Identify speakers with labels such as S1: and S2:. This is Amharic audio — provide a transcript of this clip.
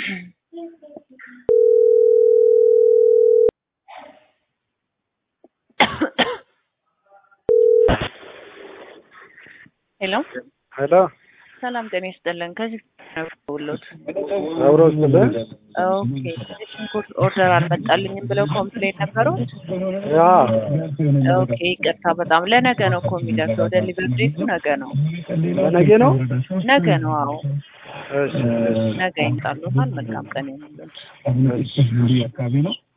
S1: ሄሎ
S2: ሄሎ
S1: ሰላም ጤና ይስጥልን። ከዚህ ውሎት
S2: አብሮ ስትልን
S1: ኦኬ ሽንኩርት ኦርደር አልመጣልኝም ብለው ኮምፕሌን ነበሩት።
S2: ያ
S1: ኦኬ ይቅርታ በጣም ለነገ ነው እኮ የሚደርሰው። ዴሊቨሪ ዴቱ ነገ ነው
S2: በነጌ ነው።
S1: ነገ ነው። አዎ
S2: እሺ እሺ
S1: ነገ ይምጣሉታል። መልካም ቀን ይሁንልን።
S2: እሺ
S3: አካባቢ ነው